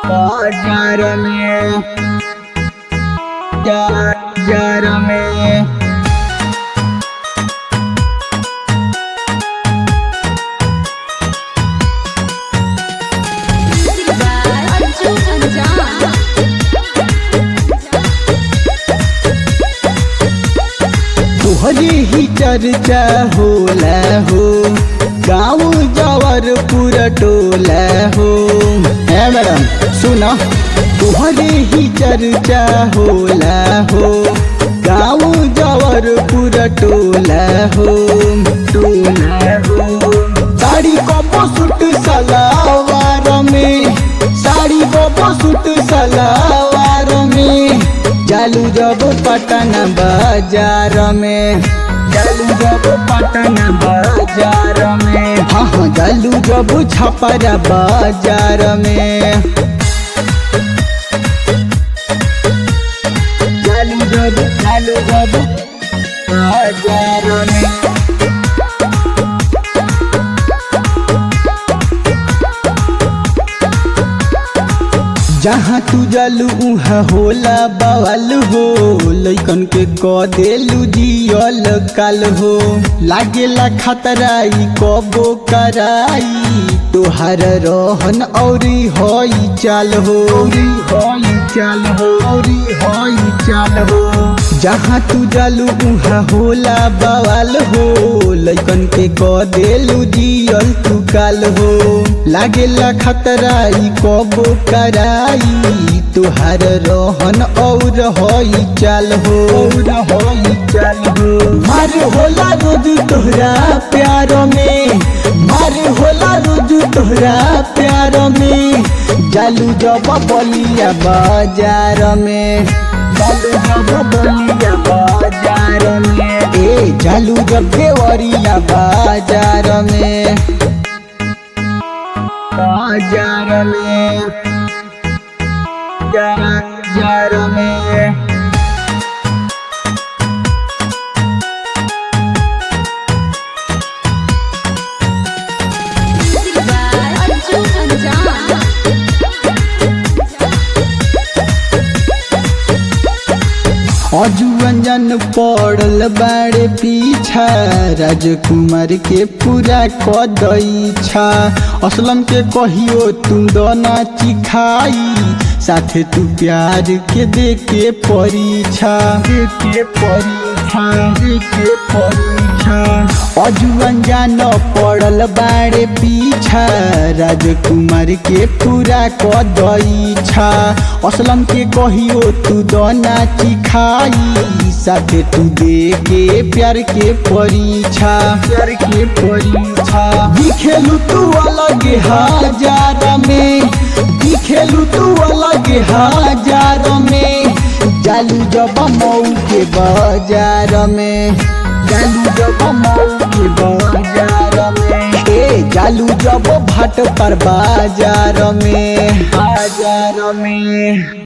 बाजार में बाजार में अंजू अंजान तुहरी ही चर्चा होला हो गाँव जवर पूरा टोला हो है मैडम सुना तुहरी ही चर्चा होला हो गाँव जवर पूरा टोला हो टोला हो साड़ी को सूट सलावार में साड़ी को सूट सलावार में जालू जब पटन बाजार में जालू जब पटन बाजार में हाँ हाँ जालू जब छपरा बाजार में जालू जब जालू जब बाजार में जहाँ तू जलू उहाँ होला बवाल हो लैकन के क देलू जियल काल हो लागेला खतराई कबो कराई तोहार रहन औरी हई चाल हो औरी हई चाल हो औरी हई चाल हो जहाँ तू जलू उहाँ होला बवाल हो लैकन के क देलू जियल तू काल हो लागेला खतराई कबो कराई तुहार रोहन और हई चाल हो और हई चाल हो मार होला रोज तोहरा प्यार में मार होला रोज तोहरा प्यार में जालू जब बलिया बाजार में जालू जब बलिया बाजार में ए जालू जब देवरिया बाजार में बाजार में बाजार में अंजू अंजान अजुअंजन पड़ल बाड़े पीछा राजकुमार के पूरा कदई छा असलम के कहियो तुम दोना चिखाई साथे तू प्यार के दे के परीक्षा दे के परीक्षा दे के परीक्षा अजुअंजन पड़ल बाड़े पीछा राजकुमार के पूरा कदई छा असलम के कहियो तू दोना चिखाई साथे तू दे के प्यार के परीक्षा प्यार के परीक्षा दिखेलू तू अलग हजार में दिखेलू तू अलग हजार में जालू जब मऊ के बाजार में जालू जब मऊ के बाजार में ए जालू जब भाट पर बाजार में बाजार में